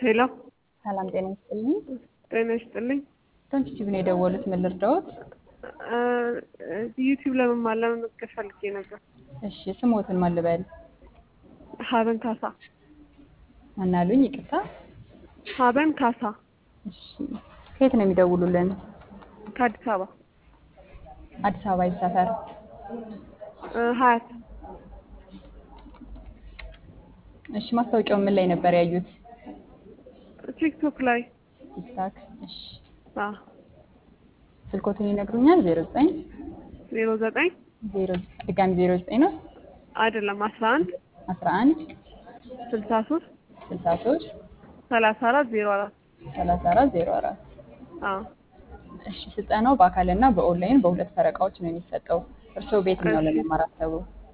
ሄሎ ሰላም ጤና ይስጥልኝ። ጤና ይስጥልኝ። ዩቲዩብ ነው የደወሉት። ምን ልርዳዎት? ዩቲዩብ ለመማር ለመመዝገብ ፈልጌ ነበር። እሺ ስሞትን ማን ልበል? ሀበን ካሳ። አናሉኝ? ይቅርታ። ሀበን ካሳ እሺ ከየት ነው የሚደውሉልን? ከአዲስ አበባ አዲስ አበባ የት ሰፈር? እ ሀያት እሺ ማስታወቂያው ምን ላይ ነበር ያዩት? ቲክቶክ ላይ ቲክታክ። እሺ አ ስልኮትን ይነግሩኛል? 09 ዜሮ ዘጠኝ 0 ድጋሚ 09 ነው አይደለም አስራ አንድ 11 ስልሳ ሶስት 63 ሰላሳ አራት ዜሮ አራት 34 04 አ እሺ ስልጠናው በአካልና በኦንላይን በሁለት ፈረቃዎች ነው የሚሰጠው። እርስዎ በየትኛው እሺ። ለመማር አሰቡ?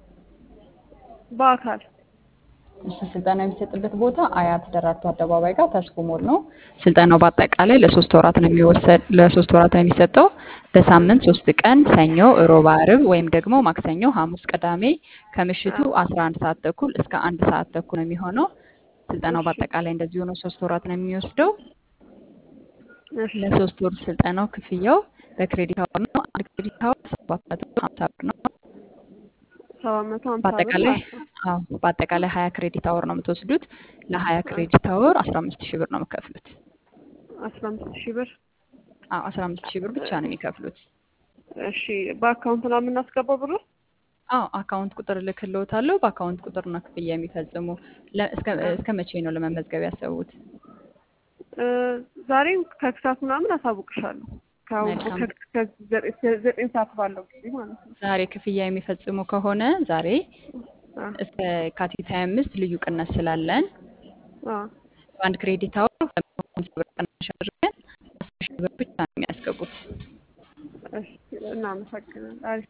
በአካል እሺ ስልጠና የሚሰጥበት ቦታ አያት ደራርቱ አደባባይ ጋር ተስፎ ሞል ነው። ስልጠናው በአጠቃላይ ለሶስት ወራት ነው የሚወሰድ ለሶስት ወራት ነው የሚሰጠው። በሳምንት ሶስት ቀን ሰኞ፣ ሮብ፣ አርብ ወይም ደግሞ ማክሰኞ፣ ሐሙስ፣ ቅዳሜ ከምሽቱ 11 ሰዓት ተኩል እስከ አንድ ሰዓት ተኩል ነው የሚሆነው። ስልጠናው እሺ። በአጠቃላይ እንደዚህ ሆኖ ሶስት ወራት ነው የሚወስደው። እሺ ለሶስት ወር ስልጠናው ክፍያው በክሬዲት አወር ነው። አንድ ክሬዲት አወር ሰባት መቶ ሀምሳ ብር ነው። ሰባት መቶ ሀምሳ ብር በአጠቃላይ ማለት ነው። አዎ በአጠቃላይ ሀያ ክሬዲት አወር ነው የምትወስዱት። ለሀያ ክሬዲት አወር አስራ አምስት ሺህ ብር ነው የምከፍሉት። አስራ አምስት ሺህ ብር አዎ አስራ አምስት ሺህ ብር ብቻ ነው የሚከፍሉት። እሺ በአካውንት ነው የምናስገባው ብሩ? አዎ አካውንት ቁጥር እልክልዎታለሁ። በአካውንት ቁጥር ነው ክፍያ የሚፈጽሙ። ለ- እስከ እስከ መቼ ነው ለመመዝገብ ያሰቡት? እ ዛሬም ከክሳት ምናምን አሳውቅሻለሁ። ከአሁን መልካም። ከ- ከዘጠኝ ዘጠኝ ሰዓት ባለው ጊዜ ማለት ነው። ዛሬ ክፍያ የሚፈጽሙ ከሆነ ዛሬ አ እስከ የካቲት ሀያ አምስት ልዩ ቅናሽ ስላለን አ በአንድ ክሬዲት አወር ሁለት መቶ ሀምሳ ብር ቅናሽ አድርገን አስር ሺህ ብር ብቻ ነው የሚያስገቡት። እሺ እናመሰግናለን። አሪፍ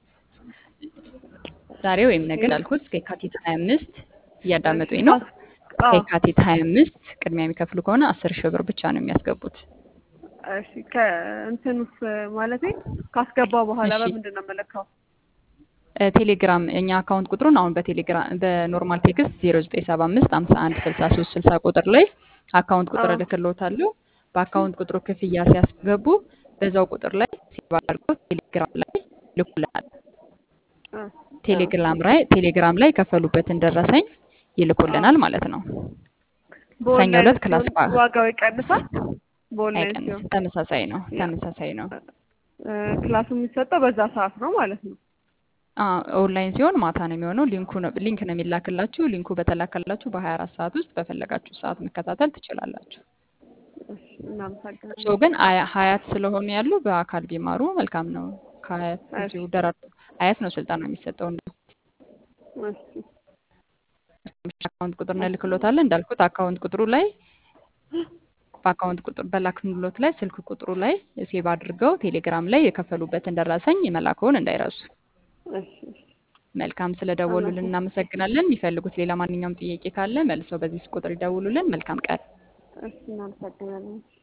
ዛሬ ወይም ነገ እንዳልኩት እስከ የካቲት ሀያ አምስት እያዳመጡኝ እሺ ነው። አዎ ከየካቲት ሀያ አምስት ቅድሚያ የሚከፍሉ ከሆነ አስር ሺህ ብር ብቻ ነው የሚያስገቡት። እሺ ከእንትኑስ ማለቴ ካስገባ በኋላ እሺ በምንድን ነው የምለካው? እ ቴሌግራም እኛ አካውንት ቁጥሩን አሁን በቴሌግራም በኖርማል ቴክስት ዜሮ ዘጠኝ ሰባ አምስት ሀምሳ አንድ ስልሳ ሶስት ስልሳ ቁጥር ላይ አካውንት ቁጥር አዎ እልክልዎታለሁ። በአካውንት ቁጥሩ ክፍያ ሲያስገቡ በዛው ቁጥር ላይ ሴቭ አድርገው ቴሌግራም ላይ ይልኩልናል። አ ቴሌግራም ላይ ቴሌግራም ላይ የከፈሉበትን ደረሰኝ አዎ ይልኩልናል ማለት ነው። ሰኞ በኦንላይን ዕለት ክላስ ሲሆን ባ- ዋጋው ይቀንሳል? በኦንላይን ሲሆን አይቀንስም፣ ተመሳሳይ ነው። ያ ተመሳሳይ ነው። እ ክላሱ የሚሰጠው በዛ ሰዓት ነው ማለት ነው። አ- ኦንላይን ሲሆን ማታ ነው የሚሆነው። ሊንኩ ነው ሊንክ ነው የሚላክላችሁ። ሊንኩ በተላከላችሁ በ24 ሰዓት ውስጥ በፈለጋችሁ ሰዓት መከታተል ትችላላችሁ። እሺ እናመሰግናለን። እርስዎ ግን አያ- ሀያት ስለሆኑ ያሉ በአካል ቢማሩ መልካም ነው። ከሀያት እሺ እዚሁ ደራርቱ ሀያት ነው ስልጠና የሚሰጠው። እሺ አካውንት ቁጥር እንልክሎታለን እንዳልኩት አካውንት ቁጥሩ ላይ በአካውንት ቁጥር በላክንሎት ላይ ስልክ ቁጥሩ ላይ ሴቭ አድርገው ቴሌግራም ላይ የከፈሉበትን ደረሰኝ መላክዎን እንዳይረሱ። እሺ እሺ መልካም ስለደወሉልን አመሰግናለሁ። እናመሰግናለን። የሚፈልጉት ሌላ ማንኛውም ጥያቄ ካለ መልሰው በዚህ ቁጥር ይደውሉልን። መልካም ቀን። እሺ እናመሰግናለን።